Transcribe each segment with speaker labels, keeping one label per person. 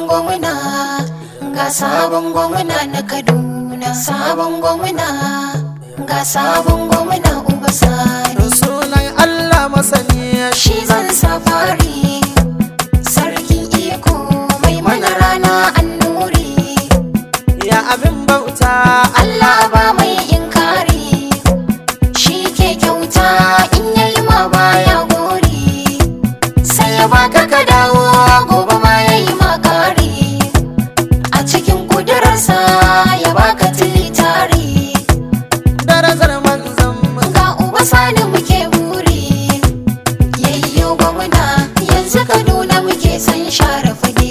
Speaker 1: gwamna ga sabon gwamna na kaduna sabon gwamna ga sabon gwamna uba sani
Speaker 2: sunan Allah masani
Speaker 1: shi zan safari sarkin iko mai mana rana annuri
Speaker 2: ya abin bauta
Speaker 1: Allah ba mai inkari shi ke kyauta in yayi ma baya gori sai ya baka ka dawo gobe ma yayi ma kari a cikin kudurarsa ya baka tilitari
Speaker 2: darajar manzon mu
Speaker 1: ga uba sani muke buri yayyo gwamna yanzu kaduna muke san share fage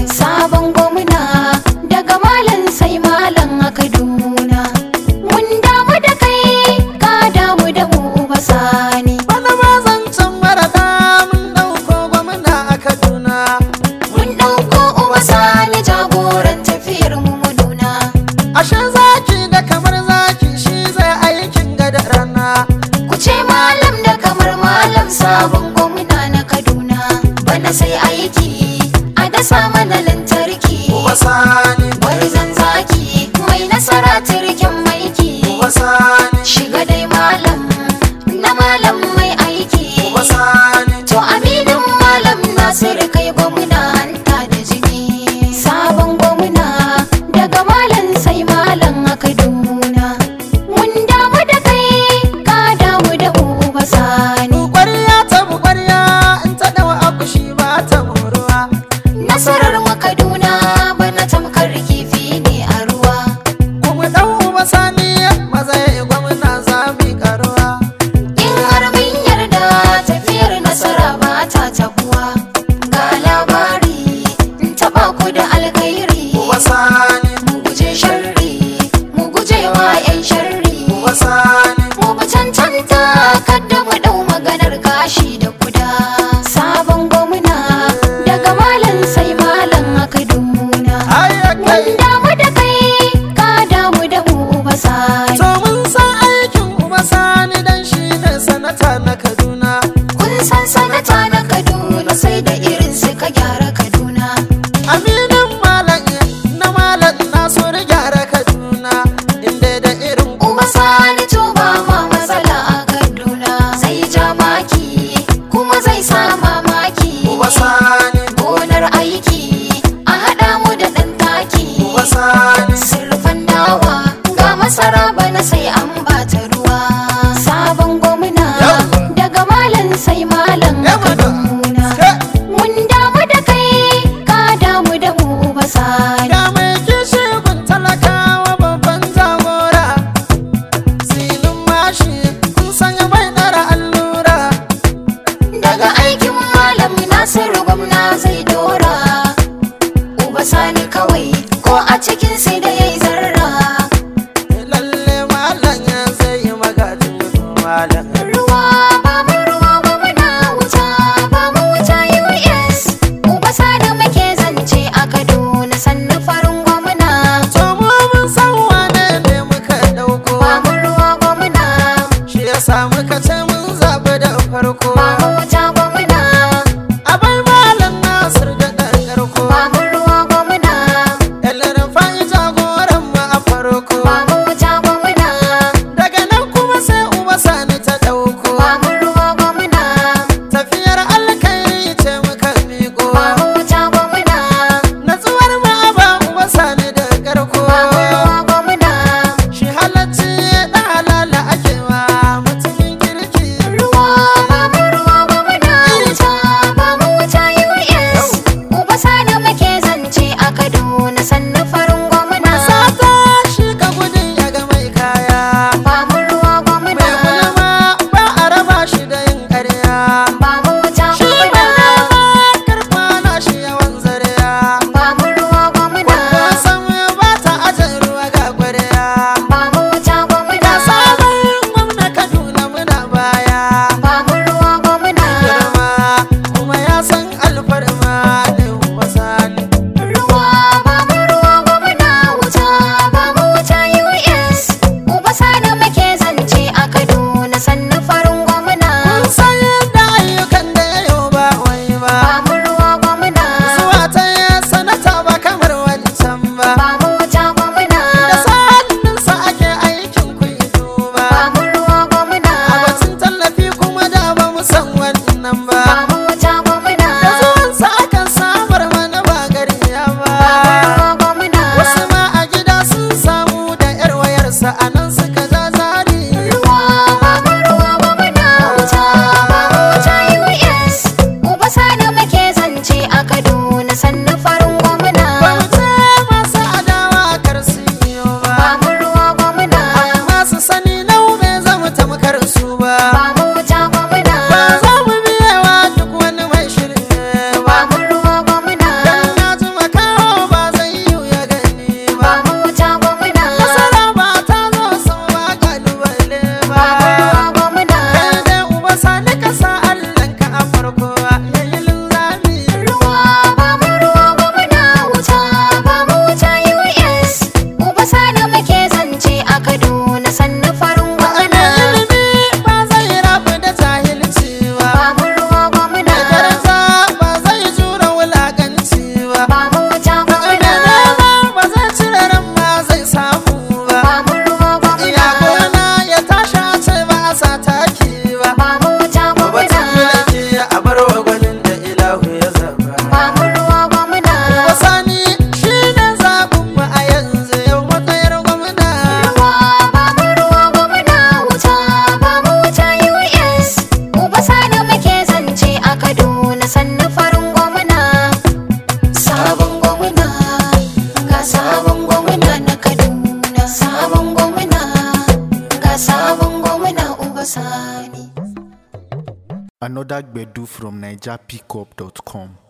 Speaker 1: sabon gwamna daga malam sai malam a kaduna mun damu da kai ka damu da mu uba sani
Speaker 2: wani mazancan marada mun dauko gwamna a Kaduna
Speaker 1: mun ɗauko uba sani jagoran tafiyar mu muduna
Speaker 2: ashe zaki da kamar zaki shi zai aikin gada rana
Speaker 1: ku ce malam da kamar malam sabon gwamna na kaduna bana sai aiki a dasa mana lantarki
Speaker 2: wasani
Speaker 1: Gwarzon zaki mai nasara turken maiki
Speaker 2: wasani
Speaker 1: shiga dai malam na malam mai aiki
Speaker 2: wasani
Speaker 1: to aminin malam nasiru kai gwamna hanta da jini sabon gwamna daga malam sai malam a kaduna mun damu da kai ka damu da mu uba sani
Speaker 2: ƙwarya ta mu ƙwarya in ta dawa akushi ba ta moruwa
Speaker 1: nasarar mu kaduna bana tamkar kifi ne a ruwa
Speaker 2: kuma ɗan uba sani maza ya yi gwamna za mu yi karuwa
Speaker 1: In har mun yarda tafiyar nasara ba ta tabuwa ga labari in taba ku da alkhairi
Speaker 2: wasani
Speaker 1: mu guje sharri mu guje wa 'yan sharri
Speaker 2: wasani
Speaker 1: mu bi cancanta kadda mu dau maganar gashi da kuda sabon gwamna daga malam sai malam a kaduna
Speaker 2: ayyakai
Speaker 1: mun damu da kai ka damu da mu uba sani
Speaker 2: to mun san aikin uba sani dan shi ne sanata na kaduna
Speaker 1: kun san sanata na kaduna sai da irin suka gyara kaduna
Speaker 2: aminin malam na malam na so da gyara kaduna inda da irin
Speaker 1: Uba sani to ba ma matsala a Kaduna zai ja maki kuma zai sa mamaki
Speaker 2: uba sani
Speaker 1: gonar aiki a haɗa mu da ɗan taki
Speaker 2: uba sani
Speaker 1: sirfan dawa ga masara bana sai an bata ruwa sabon gwamna
Speaker 2: Yawwa.
Speaker 1: daga malam sai malam a
Speaker 2: Yawwa.
Speaker 1: Kaduna
Speaker 2: Ke.
Speaker 1: mun damu da kai ka damu da mu uba sani
Speaker 2: ga mai kishi gun talakawa babban jagora silin mashi kun sanya bai ɗara allura
Speaker 1: daga aikin malam nasiru gwamna zai dora uba sani kawai ko a cikin sai da yayi zarra
Speaker 2: lalle malam ya zai yi magajin malam
Speaker 1: ruwa ba mu ruwa gwamna wuta ba mu wuta us uba sani muke zance a kaduna sannu farin gwamna
Speaker 2: to mu mun san wane ne muka dauko
Speaker 1: ba mu ruwa gwamna
Speaker 2: shi ya samu ka ce mun zaɓi da farko
Speaker 1: ba mu wuta gwamna
Speaker 2: a bai malam nasir da ɗan ƙarko
Speaker 1: ba mu ruwa gwamna
Speaker 2: ɗan fa'i jagora
Speaker 1: sani
Speaker 3: Another Gbedu from NigerPickup.com.